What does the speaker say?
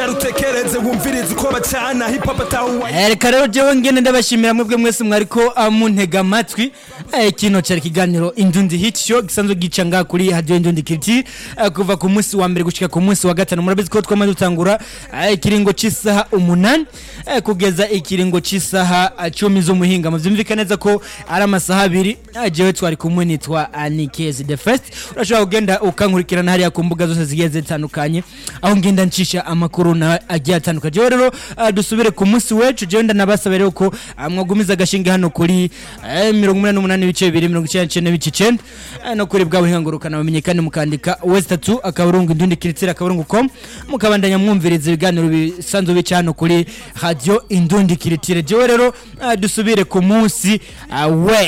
icara utekereze wumvirize uko bacana hip hop atahuwa Eh, reka rero jewe ngene ndabashimira mwebwe mwese mwariko ah, muntega amatwi Eh, kino cyari ikiganiro indundi hit show gisanzwe gica ngaha kuri radio indundi kiriti eh, kuva ku munsi wa mbere gushika ku munsi wa gatanu murabizi ko twamaze dutangura eh, ikiringo c'isaha umunani eh, kugeza ikiringo c'isaha ah, cumi z'umuhinga muvyumvikana neza ko ari amasaha abiri eh, jewe twari kumwe nitwa Anikezi the first urashobora kugenda ukankurikirana hariya ku mbuga zose zigiye zitandukanye aho ngenda ncisha amakuru na agiye atandukanye jewe rero ah, dusubire ku munsi wecu jewe ndanabasaba rero ko ah, mwagumiza agashinge hano kuri eh, mirongo umunani n'umunani ibice bibiri mirongo icyenda n'icyenda n'ibice icenda eh, no kuri bwa buhingangurukana bumenye kandi mukandika wese tatu akaburungu indundi kiritira akaburungu com mukabandanya mwumviriza ibiganiro bisanzwe bica hano kuri radio indundi kiritire jewe rero ah, dusubire ku munsi ah, we